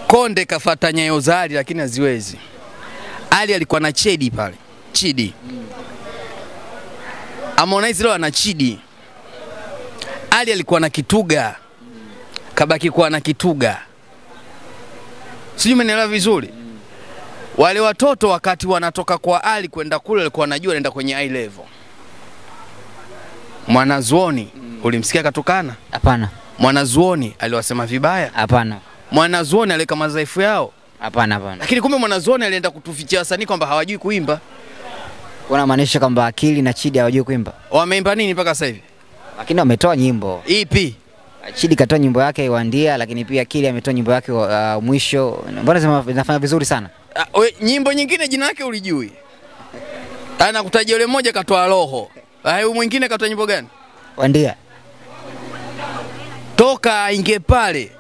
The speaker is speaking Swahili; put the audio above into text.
Konde kafata nyayo za Ali lakini haziwezi. Ali alikuwa na Chedi pale, Chidi. Harmonize leo ana Chidi. Ali alikuwa na Kituga, kabaki kuwa na Kituga. Sijui umenielewa vizuri. Wale watoto wakati wanatoka kwa Ali kwenda kule walikuwa wanajua wanaenda kwenye high level. Mwanazuoni ulimsikia katukana? Hapana, Mwanazuoni aliwasema vibaya? hapana, Mwanazuoni aliweka madhaifu yao, hapana, hapana. lakini kumbe mwanazuoni alienda kutufichia wasanii kwamba hawajui kuimba. Unamaanisha kwamba Akili na Chidi hawajui kuimba, Wameimba nini mpaka sasa hivi? lakini wametoa nyimbo. Ipi? Chidi katoa nyimbo yake Wandia, lakini pia Akili ametoa nyimbo yake uh, mwisho. Mbona zima- zinafanya vizuri sana? Ah, we, nyimbo nyingine jina lake ulijui? Anakutajia yule mmoja katoa roho. Ah, huyu mwingine katoa nyimbo gani? Wandia Toka aingie pale